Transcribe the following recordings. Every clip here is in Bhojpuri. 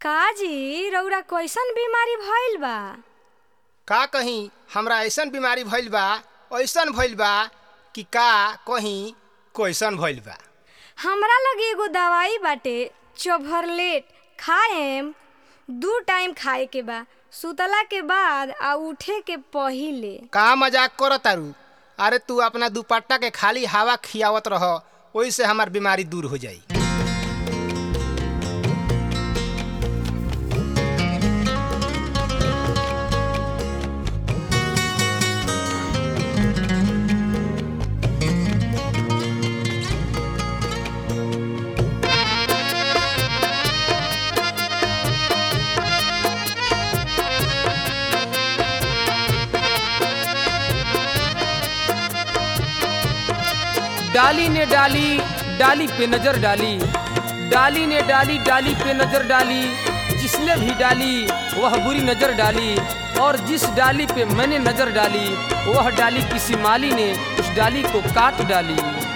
काजी रउरा कैसन बीमारी भइल बा का कहीं हमरा ऐसन बीमारी भइल बा ऐसन भइल बा कि का कहीं कैसन भइल बा हमरा लगे एगो दवाई बाटे चोभरलेट खाएम दू टाइम खाए के बा सुतला के बाद आ उठे के पहिले का मजाक कर तारू अरे तू अपना दुपट्टा के खाली हवा खियावत रह ओइसे हमार बीमारी दूर हो जाई डाली ने डाली डाली पे नजर डाली डाली ने डाली डाली पे नजर डाली जिसने भी डाली वह बुरी नजर डाली और जिस डाली पे मैंने नजर डाली वह डाली किसी माली ने उस डाली को काट डाली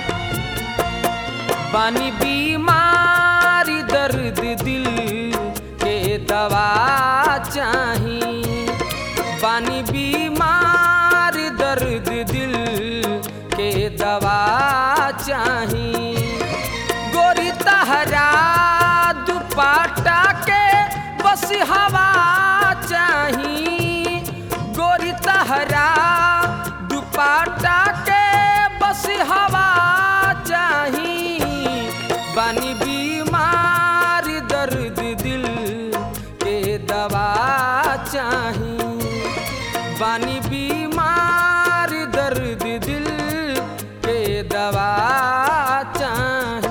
बानी बीमारी दर्द दिल के दवा चाही बानी बीमार दर्द दिल के दवा चाही गोरी तहरा दुपाटा के बस हवा चाही गोरी तहरा दुपाटा के बस हवा चाही बानी बीमार दर्द दिल के दवा चाही बानी बीमार दर्द दिल के दवा चाही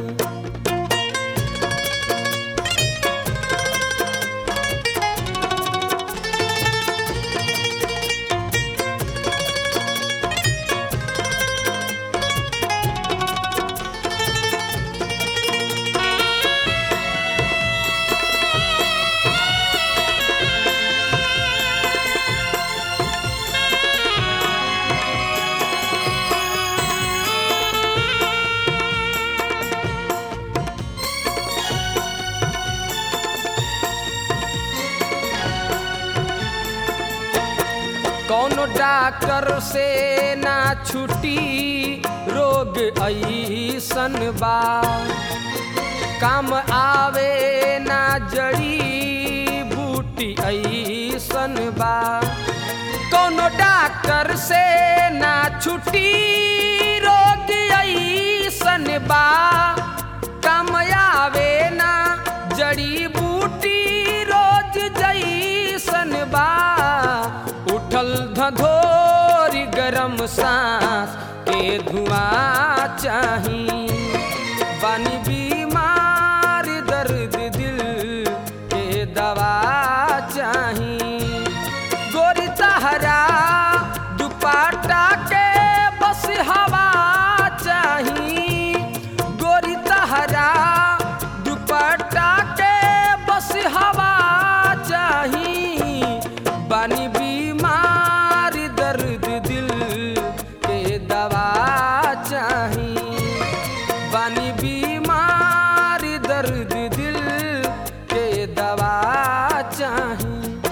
कौनो डॉक्टर से ना छुटी रोग ऐसन बा काम आवे ना जड़ी बूटी ऐसन बा कौनो डॉक्टर से ना छुटी रोग ऐसन बा काम आवे ना जड़ी बूटी रोज जैसन बा उठल धधोरी गरम सांस के धुआं चाही बानी बीमार दर्द दिल के दवा चाही गोरी तहरा दुपाटा के बस हवा चाही गोरी तहरा दुपट्टा के बस हवा चाही बानी बीमार दर्द दिल के दवा चाही बानी बीमार दर्द दिल के दवा चाही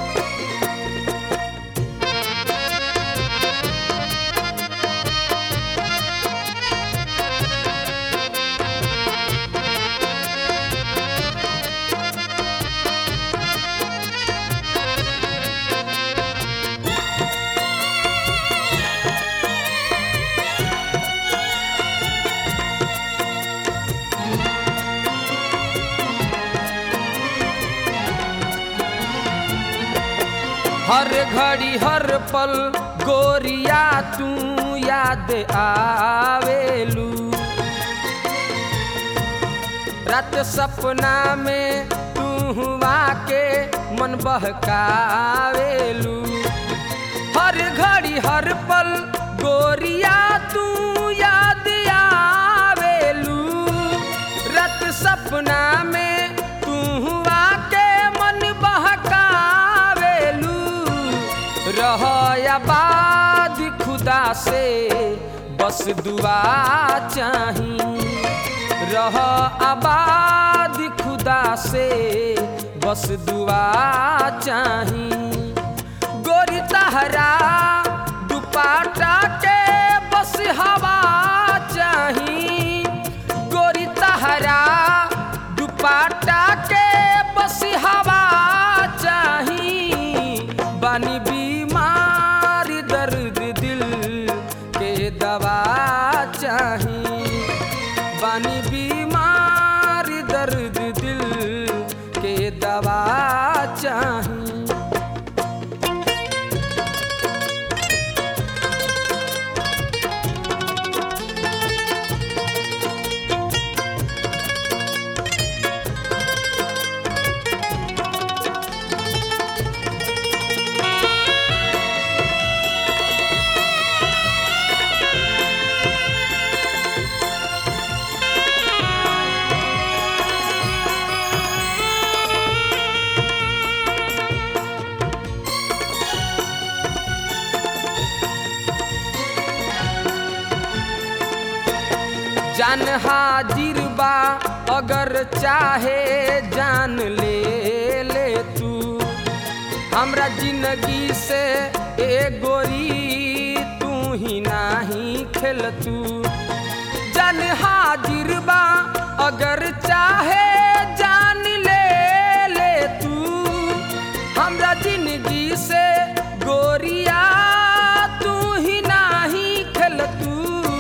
हर घड़ी हर पल गोरिया तू याद आवेलू रात सपना में तू हुआ के मन बहकावेलू हर घड़ी हर पल गोरिया तू याद आवेलू रात सपना में तू हुआ के मन बहकावेलू रह आबाद खुदा से बस दुआ चाही रह आबाद खुदा से बस दुआ चाही गोरी तहरा दुपाटा के बस हवा चाही गोरी तहरा दुपाटा के बस हवा चाही बानी बीमार दर्द दिल के दवा चाही बानी बीमार दर्द दिल के दवा चाही जान हाजिर बा अगर चाहे जान ले ले तू हमरा जिंदगी से ए गोरी तू ही नाही खेल तू जान हाजिर बा अगर चाहे जान ले ले तू हमरा जिंदगी से गोरिया तू ही नाही खेल तू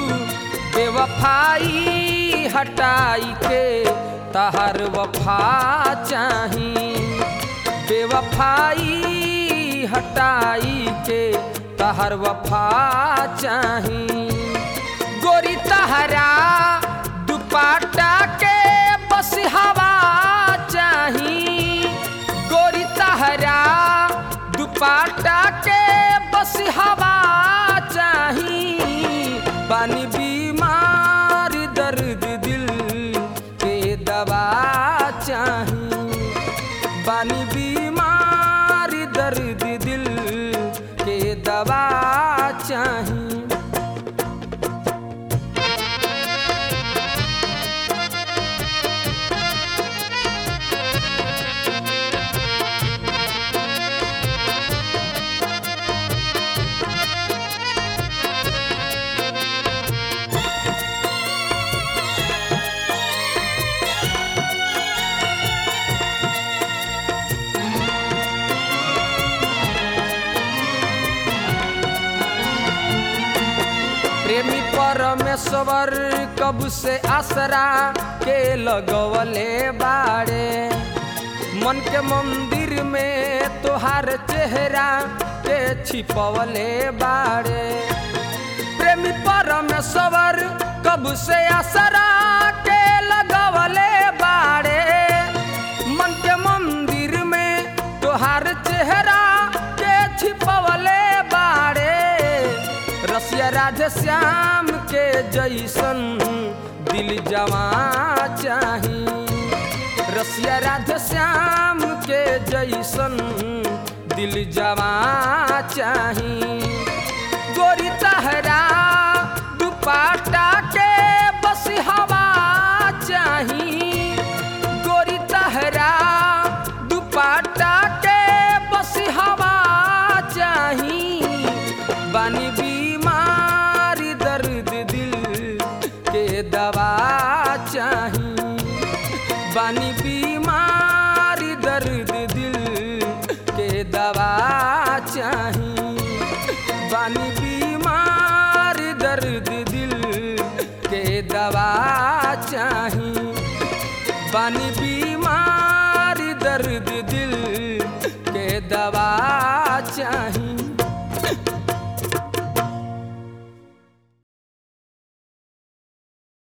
बेवफाई हटाई के तहर वफा चाही बेवफाई हटाई के तहर वफा चाही गोरी तहरा दुपाटा के बस हवा चाही गोरी तहरा दुपाटा के बस हवा चाही पानी बीमार दर्द दिल के दवा चाही बानी बीमार दर्द दिल के दवा चाही प्रेमी परमेश्वर कब से आसरा के लगवले बाड़े मन के मंदिर में तोहार चेहरा के छिपवले बाड़े प्रेमी परमेश्वर कब से आसरा के लगवले बाड़े मन के मंदिर में तोहार चेहरा के छिपवले बाड़े रसिया राधे श्याम के जैसन दिल जवा चाही रसिया राधे श्याम के जैसन दिल जवा चाही गोरी तहरा दुपाटा के बस हवा चाही गोरी तहरा दुपाटा के बस हवा चाही बानी बीमार दर्द दिल के दवा चाही बानी बीमार दर्द दिल के दवा चाही बानी बीमार दर्द दिल के दवा चाही बानी बीमार दर्द दिल के दवा चाही